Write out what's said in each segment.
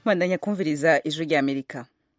bandanya kumviriza ijwi rya amerika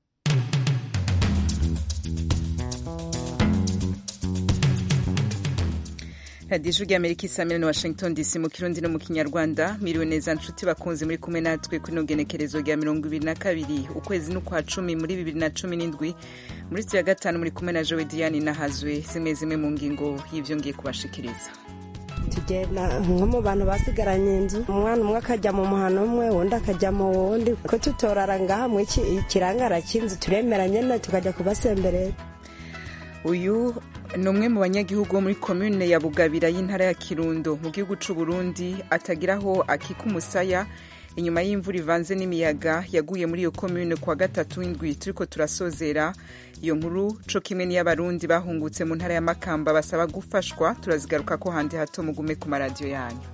radiyo ijwi rya amerika isamira na washington dc mu kirundi no mu kinyarwanda miriwe neza nshuti bakunze muri kumwe natwe kuri ino genekerezo rya mirongo ibiri na kabiri ukwezi n'ukwa cumi muri bibiri na cumi n'indwi muri sitiyo ya gatanu muri kumwe na jowe diane nahazwe zimwe zimwe mu ngingo y'ibyo ngiye kubashikiriza tugenda nko mu bantu basigaranye inzu umwana umwe akajya mu muhano umwe undi akajya mu wundi ko tutorara ngaha mu ikirangara cy'inzu turemera nyine tukajya kubasemberera uyu ni umwe mu banyagihugu bo muri komune ya bugabira y'intara ya kirundo mu gihugu cy'u Burundi atagira aho akika umusaya inyuma y'imvura ivanze n'imiyaga yaguye muri iyo komune kuwa gatatu w'indwi turiko turasozera iyo nkuru co kimwe n'iy'abarundi bahungutse mu ntara ya makamba basaba gufashwa turazigaruka ko handi hato mugume ku maradiyo yanyu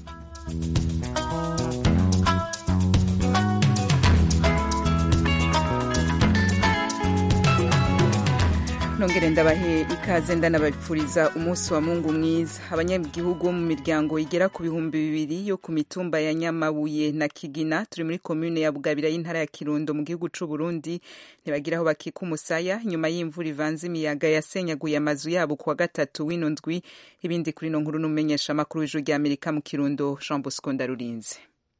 nongere ndabahe ikaze ndanabapfuriza umunsi wa mungu mwiza abanyagihugu bo mu miryango igera ku bihumbi bibiri yo ku mitumba ya nyamabuye na kigina turi muri komune ya bugabira y'intara ya kirundo mu gihugu c'u burundi ntibagira aho bakika umusaya nyuma y'imvura ivanze imiyaga yasenyaguye amazu yabo kuwa gatatu w'ino ndwi ibindi kuri ino nkuru n'umumenyesha amakuru w'ijuru rya amerika mu kirundo jean bosco ndarurinze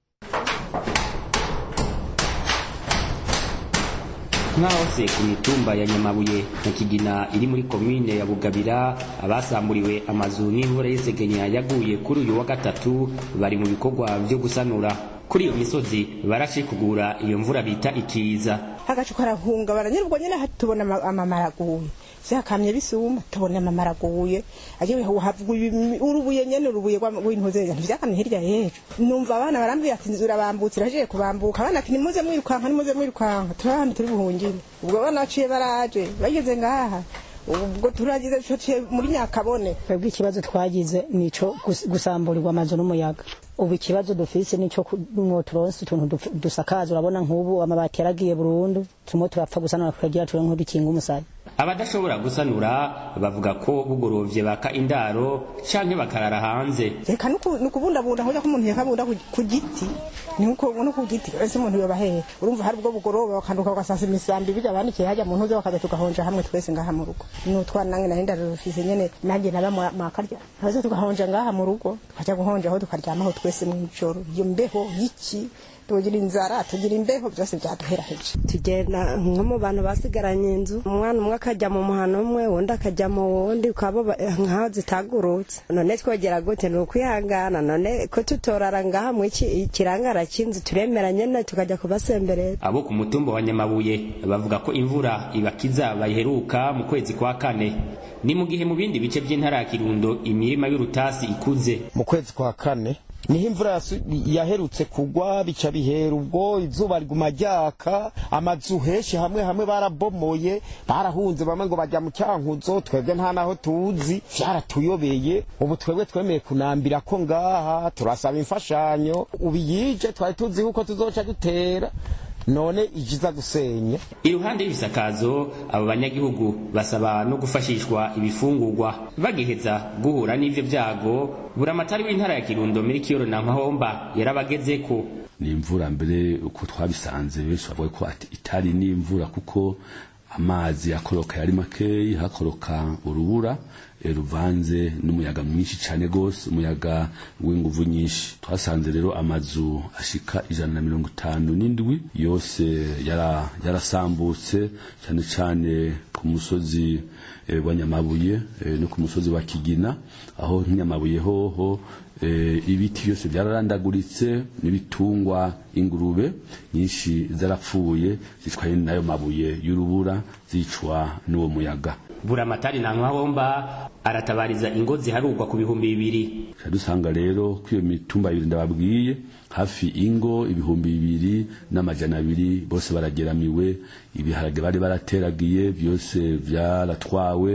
nk'ahose ku mitumba ya nyamabuye na kigina iri muri komine ya bugabira abasamburiwe amazu n'imvura y'isegenya yaguye kuri uyu wa gatatu bari mu bikorwa byo gusanura kuri iyo misozi barashikugura iyo mvura bita ikiza agacu karahungabana nyine ubwo nyine tubona amamara aguye vyakamye bisuma tubona amamara aguye agiye havuye urubuye nyene urubuye rw'intoze ntivyakamye hirya yejo numva abana barambwira ati nzura bambutse iraje kubambuka abana ati nimuze mwirukanka nimuze mwirukanka turahandi turi buhungire ubwo abana baciye baraje bageze ngaha ubwo turagize muri nyakabone twebwe ikibazo twagize nico gusamburirwa amazu n'umuyaga ubu ikibazo dufise nico mwoturonse utuntu dusakaza urabona nk'ubu amabati yaragiye burundu turimo turapfa gusanura tukagira ture nk'udukinga umusaya abadashobora gusanura bavuga ko bugorovye baka indaro canke bakarara hanze reka nukubundabunda hoja ko umuntu yakabunda ku giti nuko no ku giti ese umuntu yobahehe urumva hari ubwo bugoroba bakanduka bagasasa imisambi bijya bandikiye hajya mu ntuze bakaza tugahonja hamwe twese ngaha mu rugo nutwana nange nari ndarufise nyene nanjye naba makarya haza tugahonja ngaha mu rugo tukaja guhonja aho tukaryamaho twese mw'ijoro iyo mbeho y'iki tugira inzara tugira imbeho byose byaduheraheje tugenda nko mu bantu basigaranye inzu umwana umwe akajya mu muhano umwe undi akajya mu wundi ukaba nkaho zitagurutse none twogera gute ni ukwihangana none ko tutorara ngaha mu ikirangara cy'inzu turemera nyene tukajya kubasemberera abo ku mutumba wa nyamabuye bavuga ko imvura ibakiza bayiheruka mu kwezi kwa kane ni mu gihe mu bindi bice by'intara ya kirundo imirima y'urutasi ikuze mu kwezi kwa kane niho imvura yaherutse kugwa bica bihera ubwo izuba riguma ryaka amazu henshi hamwe hamwe barabomoye barahunze bamwe ngo bajya mu cyankuzo twebwe nta naho tuzi vyaratuyobeye ubu twebwe twemeye kunambira ko ngaha turasaba imfashanyo ubu yije twari tuzi yuko tuzoca dutera none ijiza gusenya iruhande y'ibisakazo abo banyagihugu basaba no gufashishwa ibifungurwa bagiheza guhura n'ivyo vyago buramatari w'intara ya kirundo muri kiyoro na mahomba yarabagezeko ni imvura mbere uko twabisanze benshi bavuga ko itari n'imvura kuko amazi akoroka yari makeyi hakoroka urubura ruvanze n'umuyaga mwinshi cyane gose umuyaga w'inguvu nyinshi twasanze rero amazu ashika ijana na mirongo itanu n'indwi yose yarasambutse yara cyane cyane ku musozi e, wa nyamabuye e, no ku musozi wa kigina aho nk'inyamabuye hoho e, ibiti byose byararandaguritse n'ibitungwa ingurube nyinshi zarapfuye zitwaye n'ayo mabuye y'urubura zicwa n'uwo muyaga buramatari na nkahomba aratabariza ingo ziharugwa ku bihumbi bibiri dusanga rero ko iyo mitumba ibiri ndababwiye hafi ingo ibihumbi bibiri n'amajana abiri bose barageramiwe ibiharage bari barateragiye byose byaratwawe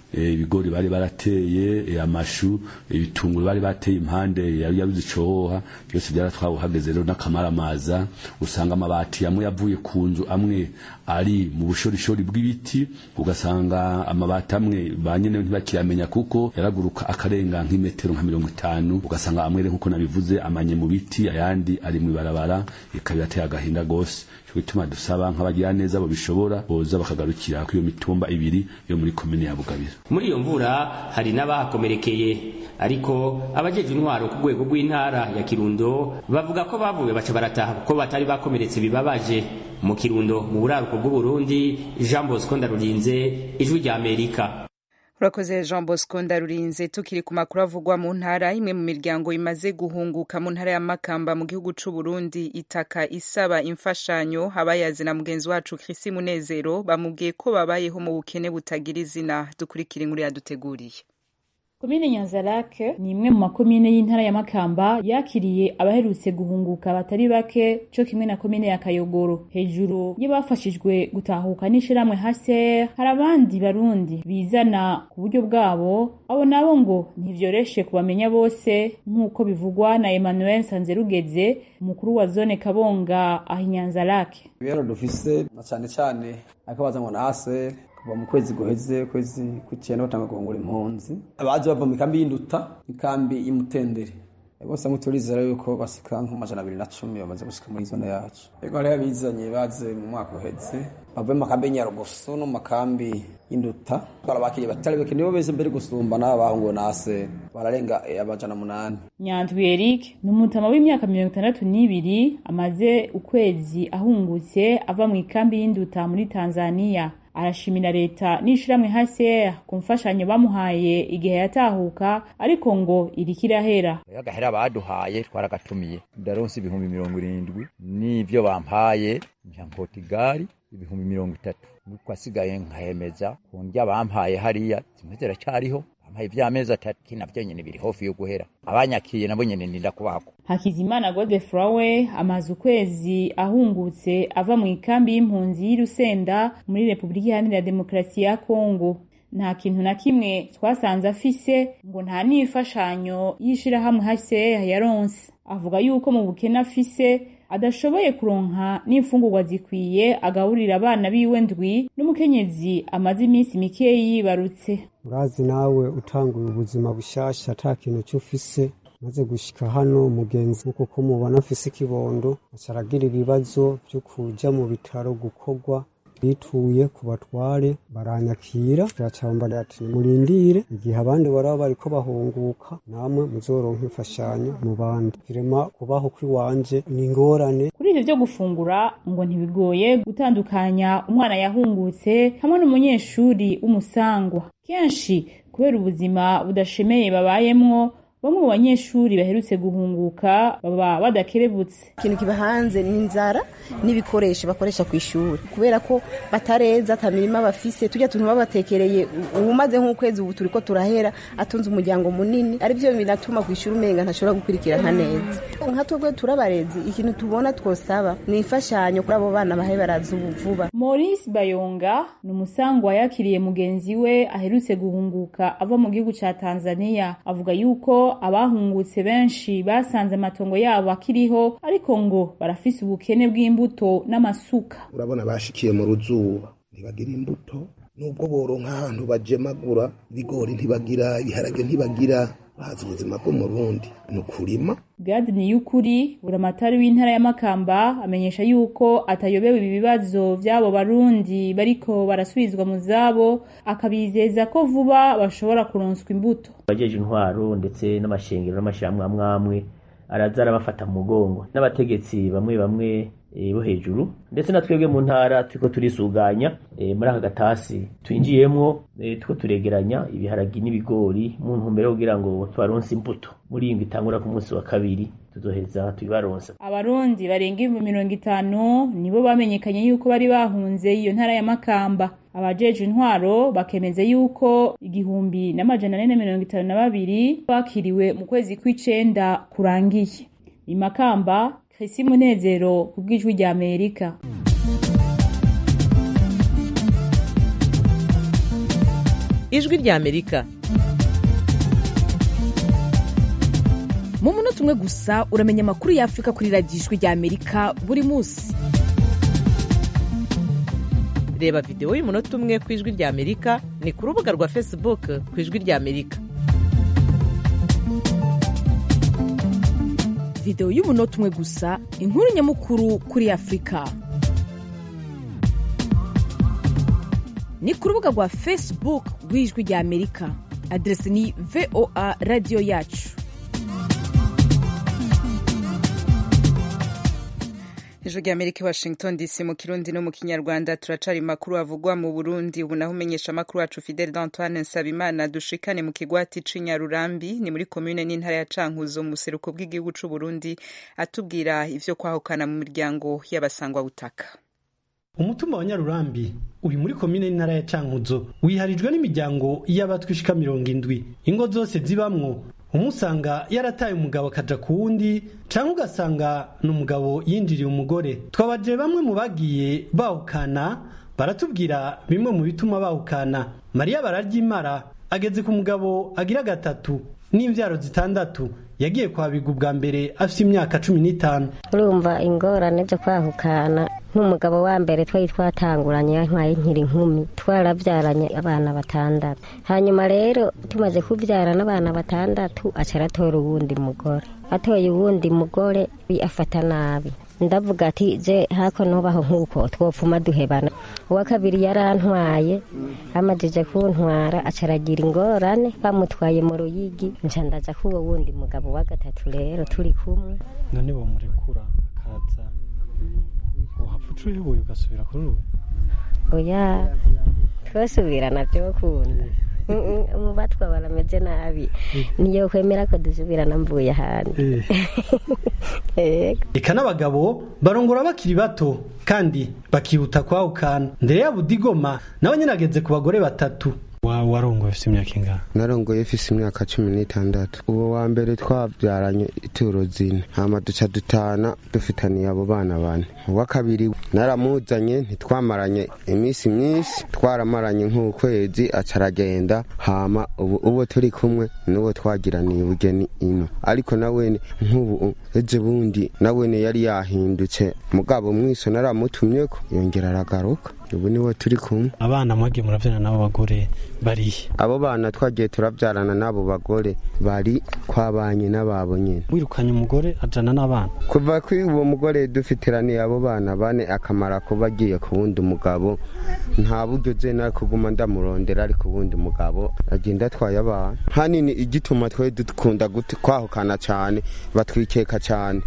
eh, ibigori bari barateye eh, amashu ibitunguru bari bateye impande yari yabuze icohoha byose byaratwawe hageze rero n'akamaramaza usanga amabati amwe yavuye ku nzu amwe ari mu bushorishori bw'ibiti ugasanga amabati amwe ba nyene ntibakiyamenya kuko yaraguruka akarenga nk'imetero nka mirongo itanu ugasanga amwe rero nkuko nabivuze amanye mu biti ayandi ari mu ibarabara ikaba irateye agahinda gose cyo gituma dusaba nk'abagira neza bo bishobora boza bakagarukira kuri iyo mitumba ibiri yo muri komine ya Bugabira muri iyo mvura hari n'abahakomerekeye ariko abajeje intwaro ku rwego rw'intara ya Kirundo bavuga ko bavuye baca barataha kuko batari bakomeretse bibabaje mu Kirundo mu buraruko bw'u Burundi Jean Bosco Ndarurinze ijwi rya Amerika urakoze jean bosco ndarurinze tukiri ku makuru avugwa mu ntara imwe mu miryango imaze guhunguka mu ntara ya makamba mu gihugu c'u burundi itaka isaba imfashanyo abayazi na mugenzi wacu krisi munezero bamubwiye ko babayeho mu bukene butagira izina dukurikira inkuru yaduteguriye komine nyanzarake ni imwe mu makomine y'intara ya makamba yakiriye abaherutse guhunguka batari bake co kimwe na komine ya kayogoro hejuru y'abafashijwe gutahuka n'ishirahamwe hcr hari abandi barundi bizana ku buryo bwabo abo nabo ngo ntivyoroshe kubamenya bose nk'uko bivugwa na emmanuel nsanzerugeze umukuru wa zone kabonga aho inyanzarake ibihano dufise na cane cane akabaza ngo na hcr kuva mu kwezi guheze kwezi kw'icenda batanga guhungura impunzi abaje bava mu kambi y'induta ikambi y'imutendere bose hamwe turizera yuko basika nk'amajana abiri na cumi bamaze gushika muri zone yacu ego hariho abizanye baze mu mwaka uheze bavuye mu makambi y'inyarugusu no mu makambi y'induta barabakiriye batari bake nibo beze mbere gusumba n'aba bahunguwe na ase bararenga amajana munani nyandwi eric ni umutama w'imyaka mirongo itandatu n'ibiri amaze ukwezi ahungutse ava mu ikambi y'induta muri tanzania arashimira leta n'ishirahamwe hcr ku mfashanyo bamuhaye igihe yatahuka ariko ngo iriko irahera agahera baduhaye twaragatumiye ndaronse ibihumbi mirongo irindwi n'ivyo bampaye nkankota igari ibihumbi mirongo itatu nuko asigaye nkahemeza ku ndya bampaye hariya zimwe ziracariho bampaye ivy'amezi atatu kinavyo nyene biri hofi yo guhera abanyakiye nabo nyene ndinda kubako hakizimana godefroy we amaze ukwezi ahungutse ava mu ikambi y'impunzi y'irusenda muri repubulika iharanira demokarasi ya kongo nta kintu na kimwe twasanze afise ngo nta n'imfashanyo y'ishirahamwe hcr yaronse avuga yuko mu bukene afise adashoboye kuronka n'imfungurwa zikwiye agaburira abana biwe ndwi n'umukenyezi amaze iminsi mikeyi yibarutse urazi nawe utanguye ubuzima bushasha ata kintu cy'ufise maze gushika hano umugenzi nkuko ko mubona afise ikibondo acaragira ibibazo vyo kuja mu bitaro gukorwa bituye ku batware baranyakira turacambara ati nimurindire igihe abandi baraba bariko bahunguka namwe muzoronka imfashanyo mu bandi virema kubaho kw'iwanje ni ingorane kuri ivyo vyo gufungura ngo ntibigoye gutandukanya umwana yahungutse hamwe n'umunyeshuri w'umusangwa kenshi kubera ubuzima budashemeye babayemwo bamwe mu banyeshuri baherutse guhunguka baba badakerebutse ikintu kiba hanze ni inzara n'ibikoresho bakoresha ku ishuri kubera ko batareza ata mirima bafise tujya tuntu babatekereye umaze nk'ukwezi ubu turiko turahera atunze umuryango munini ari byo binatuma ku ishuri umenga ntashobora gukurikirana neza nka twebwe turabarezi ikintu tubona twosaba ni imfashanyo kuri abo bana bahe baraza ubu vuba maurice bayonga ni umusangwa yakiriye mugenzi we aherutse guhunguka ava mu gihugu ca tanzania avuga yuko abahungutse benshi basanze amatongo yabo akiriho ariko ngo barafise ubukene bw'imbuto n'amasuka urabona bashikiye mu ruzuba ntibagira imbuto nubwo boronka ahantu bajemagura ibigori ntibagira ibiharage ntibagira bazi ubuzima bwo mu rundi ni ukurima gadi ni y'ukuri buramatari w'intara ya makamba amenyesha yuko atayobewe ibi bibazo vy'abo barundi bariko barasubizwa mu zabo akabizeza ko vuba bashobora kuronswa imbuto abajeje intwaro ndetse n'amashengero n'amashirahamwe amwe amwe araza arabafata mu mugongo n'abategetsi bamwe bamwe bo hejuru ndetse na twebwe mu ntara turiko turisuganya muri aka gatasi twinjiyemwo turiko turegeranya ibiharagi n'ibigori mu ntumbero kugira ngo tubaronse imbuto muri iyi itangura ku munsi wa kabiri tuzoheza tubibaronsa abarundi barenga ibihumbi mirongo itanu nibo bamenyekanye yuko bari bahunze iyo ntara ya makamba abajeje intwaro bakemeza yuko igihumbi n'amajana ane na mirongo itanu na babiri bakiriwe mu kwezi kw'icenda kurangiye imakamba Krisi Munezero ku bw'ijwi rya Amerika. ijwi rya amerika mu munota umwe gusa uramenya amakuru ya afurika kuri radiyo ijwi rya amerika buri munsi reba videwo y'umunota umwe ku ijwi rya amerika ni ku rubuga rwa facebook ku ijwi rya amerika videwo y'umunota umwe gusa inkuru nyamukuru kuri afurika ni ku rubuga rwa facebook rw'ijwi rya amerika aderesi ni voa radiyo yacu ijwi rya amerika i washington dc mu kirundi no mu kinyarwanda turacari makuru avugwa mu burundi ubu naho umenyesha amakuru wacu fidel d'antoine nsabimana dushikane mu kigwati c'inyarurambi ni muri komune n'intara ya cankuzo mu buseruko bw'igihugu c'uburundi atubwira ivyo kwahukana mu miryango y'abasangwa butaka umutumba wa nyarurambi uri muri komine n'intara ya cankuzo wiharijwe n'imiryango y'abatwishika mirongo indwi ingo zose zibamwo umusanga yarataye umugabo akaja ku wundi canke ugasanga ni umugabo yinjiriye umugore twabaje bamwe mu bagiye bahukana baratubwira bimwe mu bituma bahukana mariya bararyimara ageze ku mugabo agira gatatu n'imvyaro zitandatu yagiye kwabiga ubwa mbere afite imyaka cumi n'itanu urumva ingorane zo kwahukana nk'umugabo wa mbere twari twatanguranye ntwaye nkiri nkumi twarabyaranye abana batandatu hanyuma rero tumaze kubyara n'abana batandatu aca aratora uwundi mugore atoye uwundi mugore afata nabi ndavuga ati je hako nubaho nk'uko twopfuma duhebana uwa kabiri yarantwaye amajije kuntwara aca aragira ingorane bamutwaye mu ruyigi nca ndaja k'uwo wundi mugabo wa gatatu rero turi kumwe none bomurekura akaza uhapfa uca uyoboye ugasubira kuri uwe oya twosubirana vyokunda umubatwa barameze nabi niyo kwemera ko dusubirana mvuye ahandi eka n'abagabo barongora bakiri bato kandi bakihuta kwahukana ndere ya budigoma nawe nyine ageze ku bagore batatu warongoye ufite imyaka ingana narongoye ufise imyaka cumi n'itandatu uwo wa mbere twabyaranye ituro zine hama duca dutana dufitaniye abo bana bane uwa kabiri naramuzanye ntitwamaranye iminsi myinshi twaramaranye nk'ukwezi aca aragenda hama ubu uwo turi kumwe n'uwo twagiraniye ubugeni ino ariko nawene nk'ubu ejo bundi nawene yari yahindutse mugabo mwiso naramutumyeko yongera aragaruka ubu niwe turi kumwe abana mwagiye murabyarana n'abo bagore barihe abo bana twagiye turabyarana n'abo bagore bari kwabanye n'ababo nyine wirukanye umugore ajana n'abana kuva kuri uwo mugore dufitiraniye abo bana bane akamara kuba agiye ku wundi mugabo nta buryo ze nari kuguma ndamurondera ariko uwundi mugabo agenda atwaye abana hanini igituma twe dukunda kwahukana cyane batwikeka cyane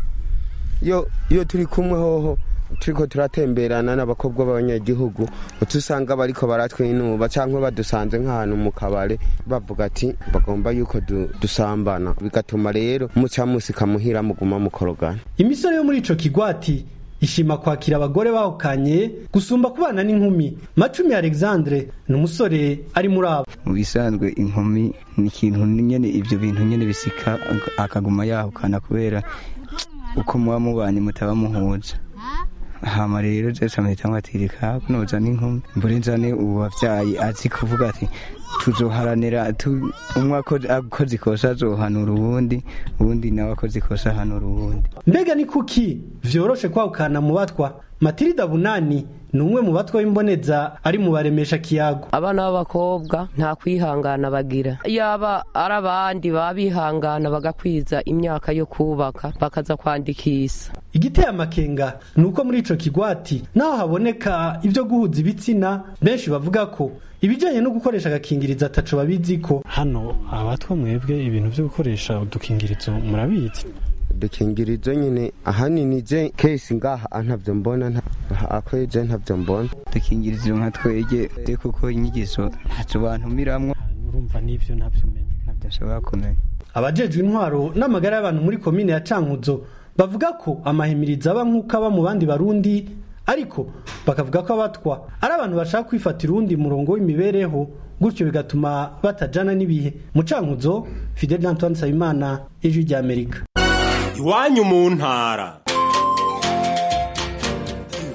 iyo turi kumwe hoho turiko turatemberana n'abakobwa b'abanyagihugu utusanga bariko baratwinuba cyangwa badusanze nk'ahantu mu kabare bavuga ati bagomba yuko dusambana bigatuma rero muca musika muhira muguma mukorogana imisore yo muri ico kigwati ishima kwakira abagore bahukanye gusumba kubana n'inkumi macumi alexandre ni umusore ari muri abo mu bisanzwe inkumi ni ikintu nyene ivyo bintu nyene bisika akaguma yahukana kubera uko muba mubanye mutaba muhuza hama rero zese amahitamo atirika kunoza n'inkumi mbure nzane ubu wavyaye azi kuvuga ati tuzoharanira umwe akoze ikosa azohanura uwundi uwundi nawe akoze ikosa ahanura uwundi mbega ni kuki vyoroshe kwahukana mu batwa matirida bunani ni umwe mu batwa b'imboneza ari mu baremesha kiyago abana b'abakobwa nta kwihangana bagira yaba ari abandi baba bihangana bagakwiza imyaka yo kubaka bakaza kwandikisa igiteye amakenga ni uko muri ico kigwati naho haboneka ibyo guhuza ibitsina benshi bavuga ko ibijyanye no gukoresha agakingirizo ataco babiziko hano abatwa mwebwe ibintu byo gukoresha udukingirizo murabizi udukingirizo nyine ahanini je kesi ngaha ntavyo mbona akweje ntavyo mbona udukingirizo nka twege kuko inyigizo ntazo bantumiramwo urumva n'ivyo ntavyo menya ntabyo nshobora kumenya abajejwe intwaro n'amagara y'abantu muri komine ya cankuzo bavuga ko amahimirizo aba nk'uko aba mu bandi barundi ariko bakavuga ko abatwa ari abantu bashaka kwifatira uwundi murongo w'imibereho gutyo bigatuma batajana n'ibihe mu cankuzo fidel antoine nsabimana ijwi ry'amerika iwanyu mu ntara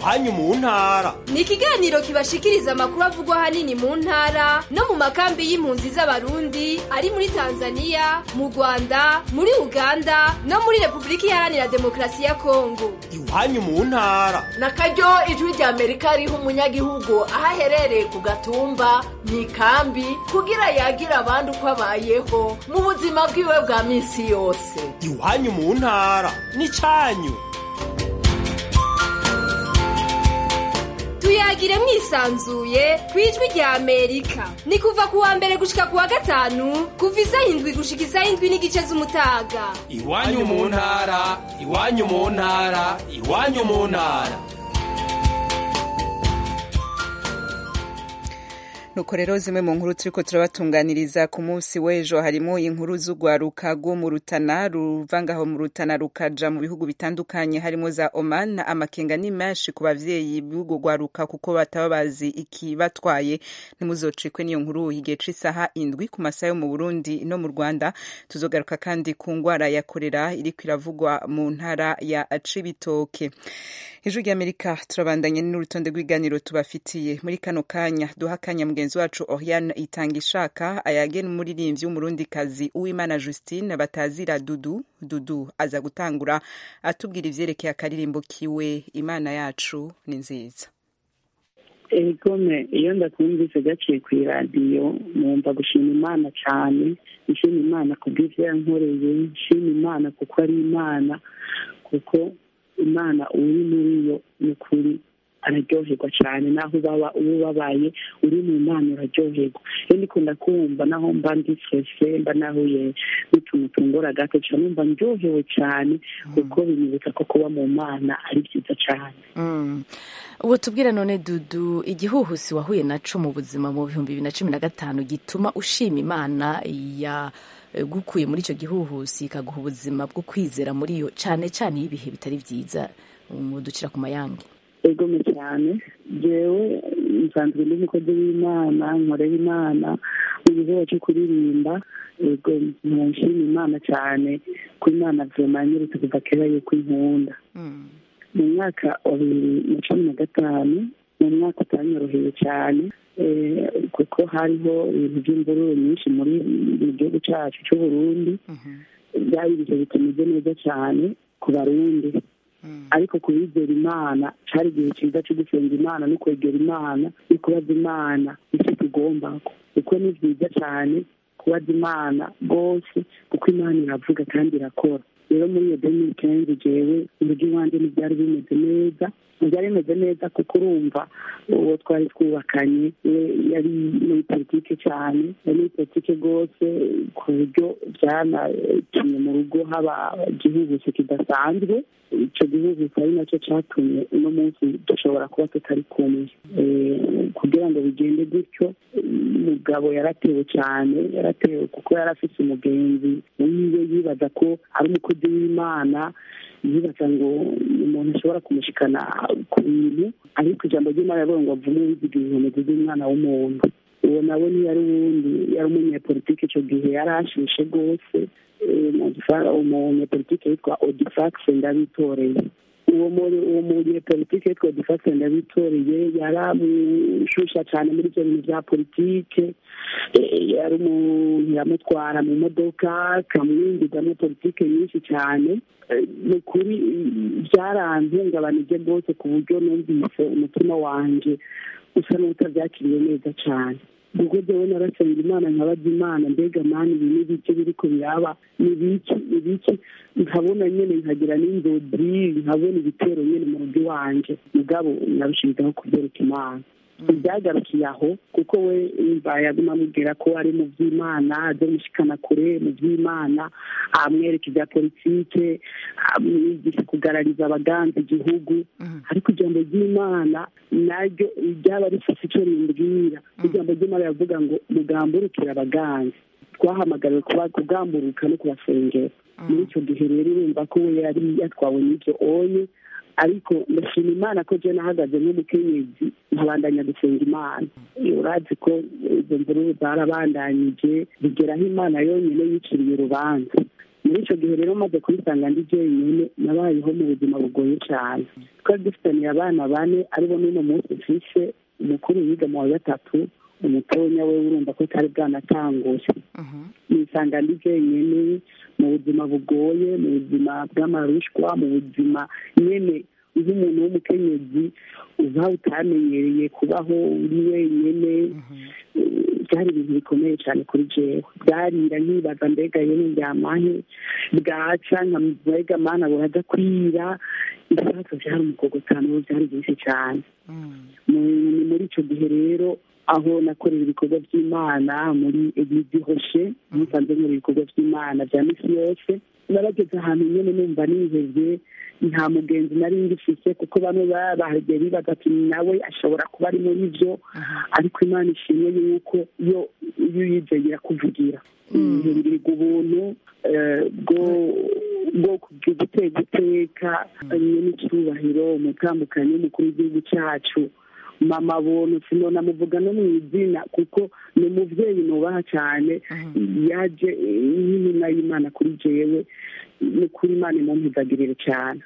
iwanyu mu ntara ni ikiganiro kibashikiriza amakuru avugwa ahanini mu ntara no mu makambi y'impunzi z'abarundi ari muri tanzania mu rwanda muri uganda no muri repubulika iharanira demokarasi ya kongo iwanyu mu ntara na karyo ijwi rya amerika riha umunyagihugu aho aherereye ku gatumba mu ikambi kugira yagira abandi uko abayeho mu buzima bwiwe bwa minsi yose iwanyu mu ntara n'icanyu tuyagire mwisanzuye ku ijwi rya amerika ni kuva ku wa mbere gushika ku wa gatanu kuva isaha indwi gushika isaha indwi n'igice z'umutaga iwanyu mu ntara iwanyu mu ntara iwanyu mu ntara nuko rero zimwe mu nkuru turiko turabatunganiriza ku munsi w'ejo harimo inkuru z'urwaruka rwo mu rutana ruva ngaho mu rutana rukaja mu bihugu bitandukanye harimo za oman amakenga ni menshi ku bavyeyi b'urwo rwaruka kuko bataba bazi ikibatwaye ntimuzocikwe n'iyo nkuru igihe c'isaha indwi ku masaha yo mu burundi no mu rwanda tuzogaruka kandi ku ngwara ya korera iriko iravugwa mu ntara ya cibitoke ijwi ry'amerika turabandanye n'urutonde rw'iganiro tubafitiye muri kano kanya duha akanya mugenzi wacu oriane itanga ishaka ayagena umuririmbyi w'umurundikazi uwimana justine batazira dudu dudu aza gutangura atubwira ivyerekeye akaririmbo kiwe imana yacu ni nziza egome iyo ndakumvise gaciye ku iradiyo numva gushima imana cyane nshima imana kubw'ivyo yankoreye nshima imana kuko ari imana kuko imana uri muri yo ni ukuri araryoherwa cyane naho ubaba uba ubabaye uri mu mana uraryoherwa iyo ndikunda kumva naho mba ndi stresse mba nahuye n'utuntu tungora gato cyane numva ndyohewe cyane kuko binyibutsa ko kuba mu mana ari byiza cyane ubu tubwira none dudu igihuhusi wahuye naco mu buzima mu bihumbi bibiri na cumi na gatanu gituma ushima imana ya gukuye muri icyo gihuhusi ikaguha ubuzima bwo kwizera muri yo cyane cyane iyo ibihe bitari byiza ducira ku mayange egome cyane jewe nsanzwe ndi umukozi w'imana nkorera imana mu gikorwa cyo kuririmba ego nshima imana cyane ko imana vyema nyeretse kuva kera yuko inkunda mu mwaka wa bibiri na cumi na gatanu mu mwaka utanyoroheye cyane kuko hariho ibintu by'imvururu nyinshi muri mu gihugu cyacu cy'uburundi byari ibihe bitameze neza cyane ku barundi ariko kubizera imana cyari igihe cyiza cyo gusenga imana no kwegera imana no kubaza imana icyo tugomba kuko ni byiza cyane kubaza imana rwose kuko imana iravuga kandi irakora rero muri iyo deni kenzi jewe uburyo iwanjye ntibyari bimeze neza ntibyari bimeze neza kuko urumva uwo twari twubakanye we yari muri politike cyane yari muri politike rwose ku buryo byanatumye mu rugo haba igihugusi kidasanzwe icyo gihugusi ari nacyo cyatumye uno munsi dushobora kuba tutari kumwe kugira ngo bigende gutyo umugabo yaratewe cyane yaratewe kuko yari afite umugenzi wiwe yibaza ko ari umukozi w'imana yibaza ngo umuntu ashobora kumushikana ku bintu ariko ijambo ry'imana yavuga ngo avume wiziga inkomezi z'umwana w'umuntu uwo nawe ntiyari uwundi yari umunyepolitike icyo gihe yari ashishe rwose umunyepolitike yitwa odifax ndabitoreye uwo uwo munyepolitike yitwa odifax ndabitoreye yaramushusha cyane muri ibyo bintu bya politike yari umuntu yamutwara mu modoka akamwinjizamo politike nyinshi cyane ni ukuri byarantungabanije rwose ku buryo numvise umutima wanjye usa n'utabyakiriye neza cyane ubwo jyewe narasenga imana nkabaza imana mbega mani ibi ni bike biriko biraba ni biki ni biki nkabona nyene nkagira n'inzozi nkabona ibitero nyene mu rugo iwanje mugabo nabishirizaho kubyereka imana ibyagarukiye aho kuko we yumva yaguma amubwira ko ari mu by'imana aze mushikana kure mu by'imana amwereka ibya politike amwigisha kugarariza abaganza igihugu ariko ijambo ry'imana naryo ryaba rifite icyo rimbwira ijambo ry'imana yavuga ngo mugamburukire abaganza twahamagariwe kugamburuka no kubasengera muri icyo gihe rero urumva ko we yari yatwawe n'ibyo onye ariko ndashima imana ko je nahagaze nk'umukenyezi nkabandanya gusenga imana urazi ko izo mvururu zarabandanyije bigeraho imana yonyine yiciriye urubanza muri icyo gihe rero maze kubisanga ndi jyenyine nabayeho mu buzima bugoye cyane twari dufitaniye abana bane aribo n'uno munsi mfishe umukuru yiga mu wa gatatu umutonya we urumva ko atari bwanatanguje nisanga ndi jyenyine mu buzima bugoye mu buzima bw'amarushwa mu buzima nyine nk'umuntu w'umukenyezi uba utamenyereye kubaho uri wenyine byari ibintu bikomeye cyane kuri jewe byarira nkibaza mbega yewe ndyamahe bwaca mbega mana buraza kwira ibibazo byari umukogotano byari byinshi cyane ni muri icyo gihe rero aho nakorera ibikorwa by'imana muri eglise hoshe musanze nkora ibikorwa by'imana bya misi yose narageze ahantu nyine numva nihebye nta mugenzi nari ngifise kuko bamwe bahagiye bibaza ati nawe ashobora kuba ari muri byo ariko imana ishimwe yuko iyo iyo uyizeye irakuvugira ihindurwa ubuntu bwo gutega iteka n'icyubahiro umutambukanyi w'umukuru w'igihugu cyacu mama buntu sinona muvuga no mu izina kuko ni umubyeyi nubaha cyane yaje nk'intumwa y'imana kuri jewe ni kuri imana imumpizagirire cyane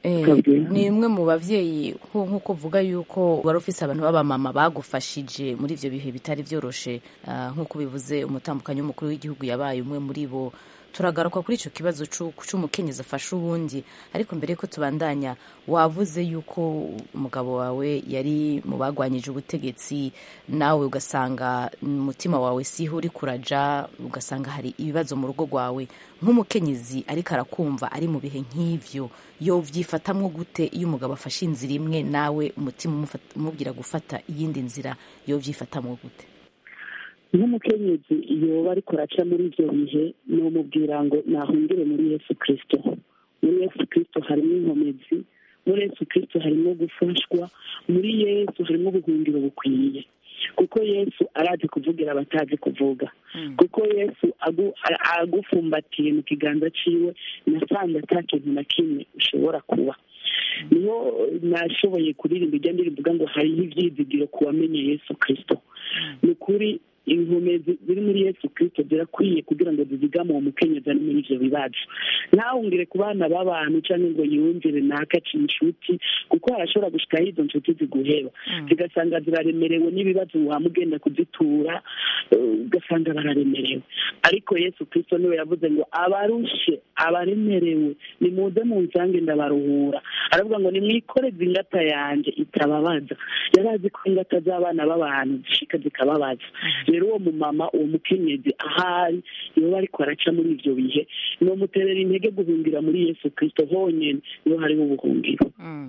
ni imwe mu babyeyi nk'uko uvuga yuko wari ufise abantu b'abamama bagufashije muri ibyo bihe bitari byoroshe nk'uko bivuze umutambukanyi w'umukuru w'igihugu yabaye umwe muri bo turagaruka kuri icyo kibazo cy'umukenyezi afashe uwundi ariko mbere yuko tubandanya wavuze yuko umugabo wawe yari mu bagwanyije ubutegetsi nawe ugasanga umutima wawe siho uri kuraja ugasanga hari ibibazo mu rugo rwawe nk'umukenyezi ariko arakumva ari mu bihe nk'ibyo yo byifatamwo gute iyo umugabo afashe inzira imwe nawe umutima umubwira gufata iyindi nzira yo byifatamwo gute nk'umukenyezi yoba ariko araca muri ibyo bihe ni umubwira ngo nahungire muri yesu kirisito muri yesu kirisito harimo inkomezi muri yesu kirisito harimo gufashwa muri yesu harimo ubuhungiro bukwiye kuko yesu arazi kuvugira abatazi kuvuga kuko yesu agufumbatiye mu kiganza cyiwe nasanze ata kintu na kimwe ushobora kuba niho nashoboye kuririmba ijya ndirimba ngo hariho ibyizigiro ku wamenye yesu kirisito ni ukuri inkomezi ziri muri yesu kirisito zirakwiye kugira ngo zizigame uwo mukenyezi ari muri ibyo bibazo ntawungire ku bana b'abantu cyangwa ngo yiyumvire ntakaci inshuti kuko harashobora gushikaho izo nshuti ziguheba zigasanga ziraremerewe n'ibibazo wamugenda kuzitura ugasanga bararemerewe ariko yesu kirisito niwe yavuze ngo abarushe abaremerewe nimuze mu nsange ndabaruhura aravuga ngo nimwikoreze ingata yanjye itababaza yari azi ko ingata z'abana b'abantu zishika zikababaza rero uwo mumama uwo mukenyezi ahari iyo ariko araca muri ibyo bihe ni umuterera intege guhungira muri yesu kirisito honyine niho hariho ubuhungiro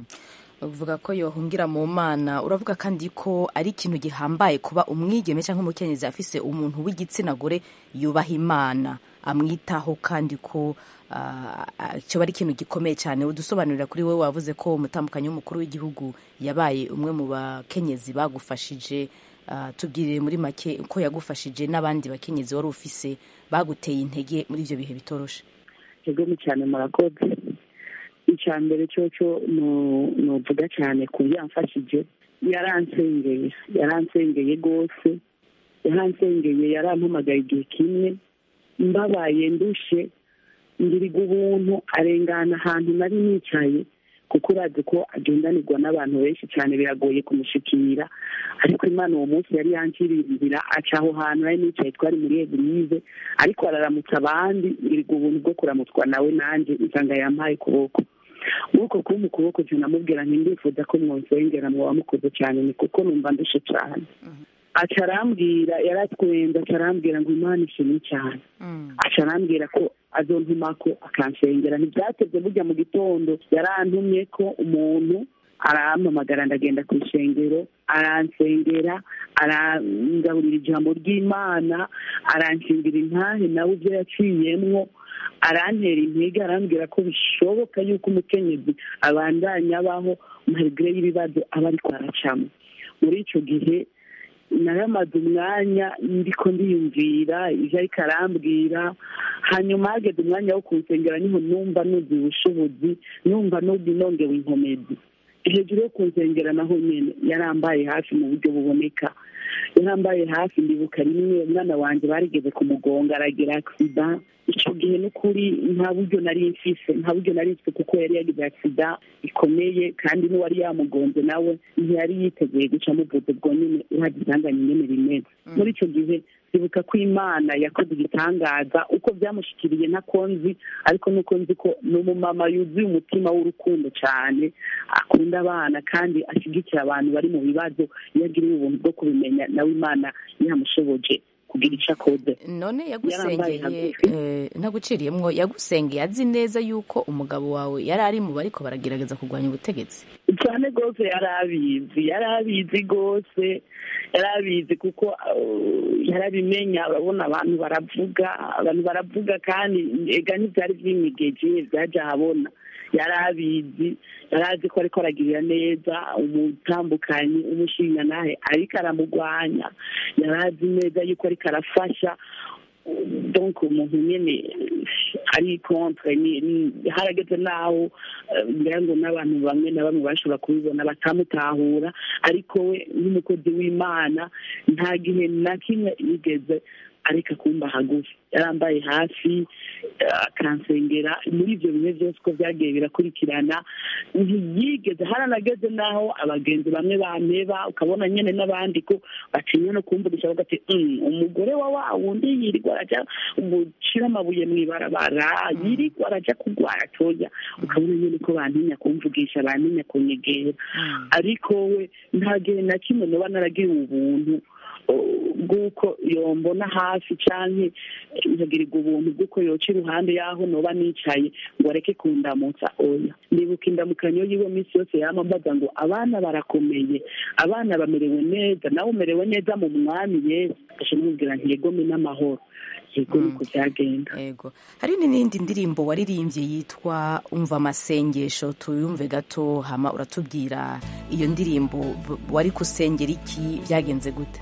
uvuga ko yohungira mu mana uravuga kandi ko ari ikintu gihambaye kuba umwigeme cyangwa umukenyezi afise umuntu w'igitsina gore yubaha imana amwitaho kandi ko kiba ari ikintu gikomeye cyane udusobanurira kuri we wavuze ko umutambukanyi w'umukuru w'igihugu yabaye umwe mu bakenyezi bagufashije tubwirire muri make ko yagufashije n'abandi bakenyezi wari ufise baguteye intege muri ibyo bihe bitoroshe yego ni cyane murakoze icya mbere cyo cyo nuvuga cyane ku byo yamfashije yaransengeye yaransengeye rwose yaransengeye yarampamagaye igihe kimwe mbabaye ndushe ngiriga ubuntu arengana ahantu nari nicaye kuko urazi ko agendanirwa n'abantu benshi cyane biragoye kumushikira ariko imana uwo munsi yari yankiriye inzira aca aho hantu nari nicaye twari muri egirize ariko araramutsa abandi ngiriga ubuntu bwo kuramutswa nawe nanjye insanga yampaye ukuboko nk'uko kuba mu kuboko namubwira nti ndifuza ko mwonsengera muba mukoze cyane ni kuko numva ndushe cyane aca arambwira yaratwenze aca arambwira ngo imana ishimwe cyane aca arambwira ko azontuma ko akansengera ntibyateze burya mu gitondo yarantumye ko umuntu arampamagara ndagenda ku ishengero aransengera arangaburira ijambo ry'imana aranshingira intahe nawe ibyo yaciyemwo arantera intege arambwira ko bishoboka yuko umukenyezi abandanya abaho mahirwe y'ibibazo aba ariko aracamo muri icyo gihe naramaze umwanya ndiko ndiyumvira ibyo ariko arambwira hanyuma hageze umwanya wo kunsengera niho numva nuzuye ubushobozi numva nongewe inkomezi hejuru yo kunsengera naho nyine yarambaye hafi mu buryo buboneka yarambaye hafi ndibuka rimwe umwana wanjye barigeze kumugonga aragira agisida icyo gihe n'ukuri nta buryo nari mfise nta buryo nari mfise kuko yari yagize agisida ikomeye kandi n'uwari yamugonze nawe ntiyari yiteguye guca muvuze ubwo nyine uhagisanganye nyine rimeze muri icyo gihe ndibuka ko imana yakoze igitangaza uko byamushikiriye ntakonzi ariko nuko nzi ko ni umumama yuzuye umutima w'urukundo cyane akunda abana kandi ashyigikira abantu bari mu bibazo iyo agiriye ubuntu bwo kubimenya nawe imana yamushoboje kugira icyo akoze none Yarambaye yagusengeye eh, ntaguciriyemwo yagusengeye azi neza yuko umugabo wawe yari ari mu bariko baragerageza kurwanya ubutegetsi cyane rwose yari abizi yari abizi rwose yari abizi kuko uh, yarabimenya urabona abantu baravuga abantu baravuga kandi ega ntibyari byimigeje byajya ahabona yari abizi yari azi ko ariko aragirira neza umutambukanyi umushinga nawe ariko aramugwanya yari azi neza yuko ariko arafasha donc umuntu nyine ari contre ni- ni- harageze n'aho eh, ngira ngo n'abantu bamwe na bamwe bashobora kubibona batamutahura ariko we nk'umukozi w'imana nta gihe na kimwe yigeze ariko akumba hagufi yarambaye hafi eh, akansengera muri ibyo bihe byose uko byagiye birakurikirana ntiyigeze haranageze n'aho abagenzi bamwe bameba ukabona nyine n'abandi ko batinya no kumvugisha bavuga ati "Mm, umugore wa wa wundi yirirwa arajya gucira amabuye mu ibarabara yirirwa arajya kurwara toya ukabona nyine ko bantinya kumvugisha bantinya kunyegera ariko we nta gihe na kimwe noba naragiriwe ubuntu uh, bw'uko yombona hafi canke nkagirirwa ubuntu bw'uko yoca iruhande y'aho noba nicaye ngo areke kundamutsa oya ndibuka indamukanyo yiwe minsi yose yama mbaza ngo abana barakomeye abana bamerewe neza nawe umerewe neza mu mwami yesu aje mubwira nti yegome n'amahoro yego niko byagenda yego hari n'indi ndirimbo waririmbye yitwa umva amasengesho tuyumve gato hama uratubwira iyo ndirimbo b- wari kusengera iki byagenze gute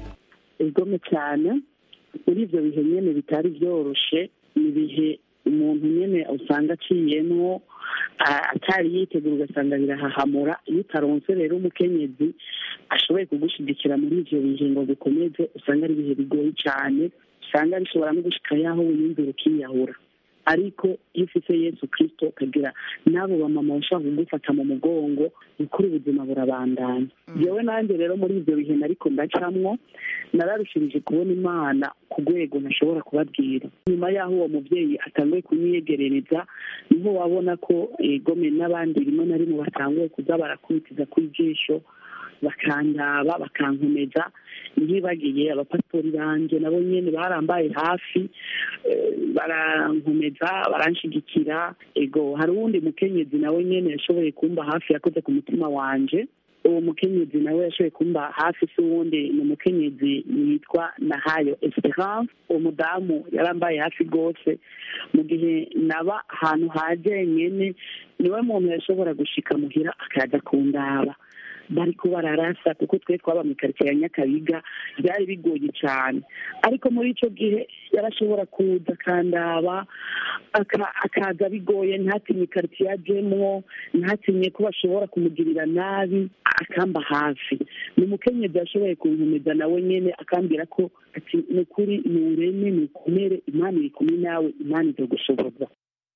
igome cyane muri ibyo bihe nyine bitari byoroshe ni ibihe umuntu nyine usanga aciyemwo a- atari yitegura ugasanga birahahamura iyo utaronse rero umukenyezi ashoboye kugushyigikira muri ibyo bihe ngo bikomeze usanga ari ibihe bigoye cyane usanga bishobora no gushika yaho wiyumvira ukiyahura ariko iyo ufite yesu kirisito ukagira n'abo bamama bashobora kugufata mu mugongo ukuri ubuzima burabandanya yewe nanjye rero muri ibyo bihe nariko ndacamwo nararushirije kubona imana ku rwego ntashobora kubabwira nyuma y'aho uwo mubyeyi atanguye kunyiyegerereza niho wabona ko egome n'abandi rimwe na rimwe batanguye kuza barakubitiza ku ijisho bakandaba bakankomeza ntibagiye abapasitori banjye nabo nyine barambaye hafi eh, barankomeza baranshigikira ego hari uwundi mukenyezi nawe nyine yashoboye kumba hafi yakoze ku mutima wanje uwo mukenyezi nawe yashoboye kumba hafi si uwundi ni umukenyezi yitwa nahayo esperance uwo mudamu yarambaye hafi rwose mu gihe naba ahantu hajenyene niwe muntu yashobora gushika muhira akaza kundaba bariko bararasa kuko twe twaba mu karitsiye ya nyakabiga byari bigoye cyane ariko muri icyo gihe yarashobora kuza akandaba aka- akaza bigoye ntatinye ikaritsiye ajemwo ntatinye ko bashobora kumugirira nabi akamba hafi ni umukenyezi yashoboye kunkomeza nawe nyene akambwira ko ati ni ukuri ni ureme ni ukomere imana iri kumwe nawe imana izogushoboza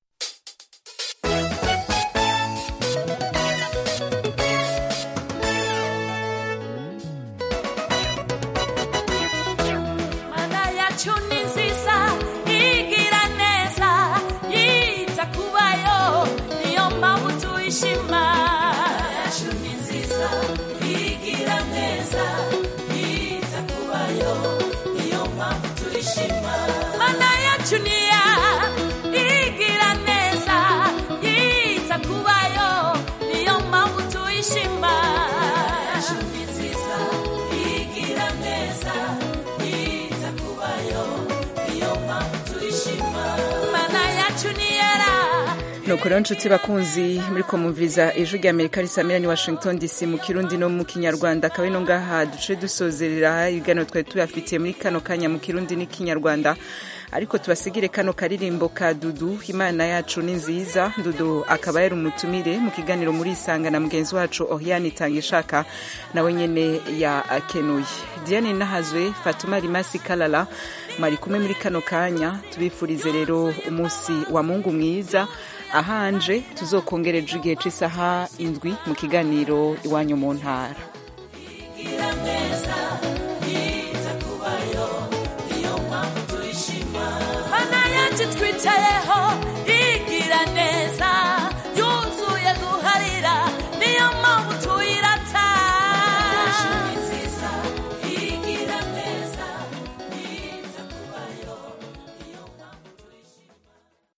mana yacu ni nziza igira neza yita kubayo niyo mpamvu tuyishima yacu ni nziza igira neza yita kubayo niyo mpamvu tuyishima mana yacu ni ya igira neza yita kubayo niyo mpamvu tuyishima yacu ni nziza igira neza yita kubayo niyo mpamvu tuyishima mana yacu ni yera nuko rero nshuti bakunzi muri kumumviriza ijwi rya amerika risamira ni washington dc mu kirundi no mu kinyarwanda akaba ino ngaha duce dusozerera ibiganiro twari tuyafitiye muri kano kanya mu kirundi n'ikinyarwanda ariko tubasigire kano karirimbo ka dudu imana yacu ni nziza dudu akaba yari umutumire mu kiganiro muri isanga na mugenzi wacu oriane itanga ishaka nawe nyene yakenuye diane nahazwe fatuma rimasi kalala mwari kumwe muri kano kanya tubifurize rero umunsi wa mungu mwiza ahanje tuzokongereje igihe c'isaha indwi mu kiganiro iwanyu mu ntara